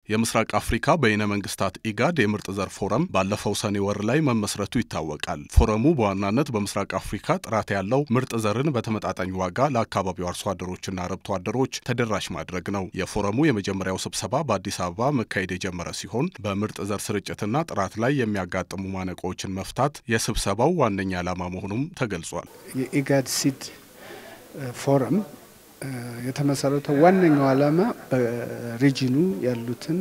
የምስራቅ አፍሪካ በይነ መንግስታት ኢጋድ የምርጥ ዘር ፎረም ባለፈው ሰኔ ወር ላይ መመስረቱ ይታወቃል። ፎረሙ በዋናነት በምስራቅ አፍሪካ ጥራት ያለው ምርጥ ዘርን በተመጣጣኝ ዋጋ ለአካባቢው አርሶ አደሮችና አርብቶ አደሮች ተደራሽ ማድረግ ነው። የፎረሙ የመጀመሪያው ስብሰባ በአዲስ አበባ መካሄድ የጀመረ ሲሆን በምርጥ ዘር ስርጭትና ጥራት ላይ የሚያጋጥሙ ማነቆዎችን መፍታት የስብሰባው ዋነኛ ዓላማ መሆኑም ተገልጿል። የኢጋድ ሲድ ፎረም የተመሰረተው ዋነኛው ዓላማ በሪጂኑ ያሉትን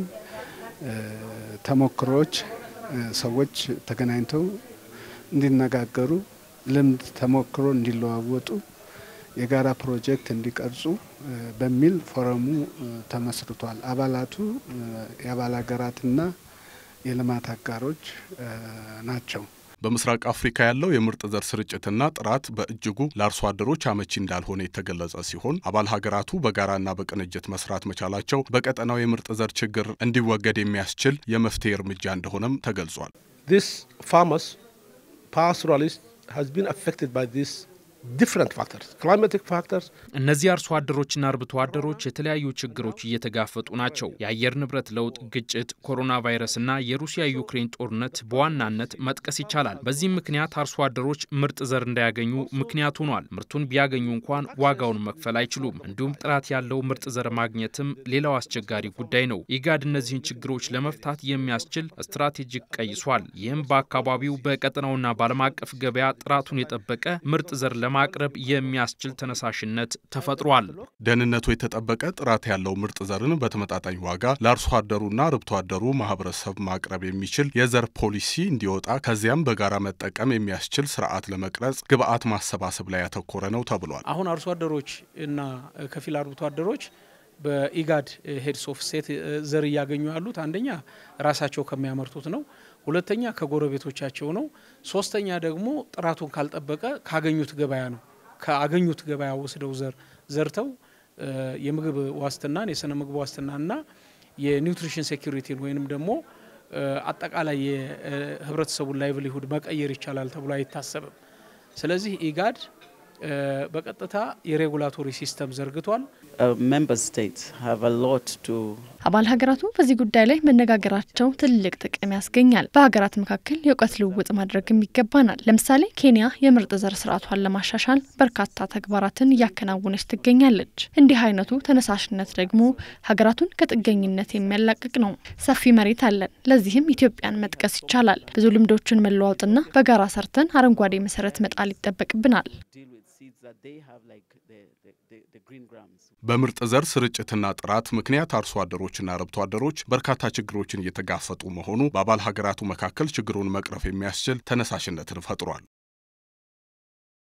ተሞክሮዎች ሰዎች ተገናኝተው እንዲነጋገሩ፣ ልምድ ተሞክሮ እንዲለዋወጡ፣ የጋራ ፕሮጀክት እንዲቀርጹ በሚል ፎረሙ ተመስርቷል። አባላቱ የአባል ሀገራትና የልማት አጋሮች ናቸው። በምስራቅ አፍሪካ ያለው የምርጥ ዘር ስርጭትና ጥራት በእጅጉ ለአርሶ አደሮች አመቺ እንዳልሆነ የተገለጸ ሲሆን አባል ሀገራቱ በጋራና በቅንጅት መስራት መቻላቸው በቀጠናው የምርጥ ዘር ችግር እንዲወገድ የሚያስችል የመፍትሄ እርምጃ እንደሆነም ተገልጿል። እነዚህ አርሶ አደሮችና አርብቶ አደሮች የተለያዩ ችግሮች እየተጋፈጡ ናቸው። የአየር ንብረት ለውጥ፣ ግጭት፣ ኮሮና ቫይረስና የሩሲያ ዩክሬን ጦርነት በዋናነት መጥቀስ ይቻላል። በዚህም ምክንያት አርሶ አደሮች ምርጥ ዘር እንዳያገኙ ምክንያት ሆኗል። ምርቱን ቢያገኙ እንኳን ዋጋውን መክፈል አይችሉም። እንዲሁም ጥራት ያለው ምርጥ ዘር ማግኘትም ሌላው አስቸጋሪ ጉዳይ ነው። ኢጋድ እነዚህን ችግሮች ለመፍታት የሚያስችል ስትራቴጂክ ቀይሷል። ይህም በአካባቢው በቀጠናውና በዓለም አቀፍ ገበያ ጥራቱን የጠበቀ ምርጥ ዘር ለማቅረብ የሚያስችል ተነሳሽነት ተፈጥሯል። ደህንነቱ የተጠበቀ ጥራት ያለው ምርጥ ዘርን በተመጣጣኝ ዋጋ ለአርሶ አደሩና አርብቶ አደሩ ማህበረሰብ ማቅረብ የሚችል የዘር ፖሊሲ እንዲወጣ ከዚያም በጋራ መጠቀም የሚያስችል ስርዓት ለመቅረጽ ግብዓት ማሰባሰብ ላይ ያተኮረ ነው ተብሏል። አሁን አርሶ አደሮች እና ከፊል አርብቶ አደሮች በኢጋድ ሄድስ ኦፍ ስቴት ዘር እያገኙ ያሉት አንደኛ ራሳቸው ከሚያመርቱት ነው። ሁለተኛ ከጎረቤቶቻቸው ነው። ሶስተኛ ደግሞ ጥራቱን ካልጠበቀ ካገኙት ገበያ ነው። ከአገኙት ገበያ ወስደው ዘር ዘርተው የምግብ ዋስትናን የስነ ምግብ ዋስትናና የኒውትሪሽን ሴኩሪቲን ወይንም ደግሞ አጠቃላይ የህብረተሰቡን ላይቭሊሁድ መቀየር ይቻላል ተብሎ አይታሰብም። ስለዚህ ኢጋድ በቀጥታ የሬጉላቶሪ ሲስተም ዘርግቷል። አባል ሀገራቱ በዚህ ጉዳይ ላይ መነጋገራቸው ትልቅ ጥቅም ያስገኛል። በሀገራት መካከል የእውቀት ልውውጥ ማድረግም ይገባናል። ለምሳሌ ኬንያ የምርጥ ዘር ስርዓቷን ለማሻሻል በርካታ ተግባራትን እያከናወነች ትገኛለች። እንዲህ አይነቱ ተነሳሽነት ደግሞ ሀገራቱን ከጥገኝነት የሚያላቅቅ ነው። ሰፊ መሬት አለን። ለዚህም ኢትዮጵያን መጥቀስ ይቻላል። ብዙ ልምዶችን መለዋወጥና በጋራ ሰርተን አረንጓዴ መሰረት መጣል ይጠበቅብናል። በምርጥ ዘር ስርጭትና ጥራት ምክንያት አርሶ አደሮችና አርብቶ አደሮች በርካታ ችግሮችን እየተጋፈጡ መሆኑ በአባል ሀገራቱ መካከል ችግሩን መቅረፍ የሚያስችል ተነሳሽነትን ፈጥሯል።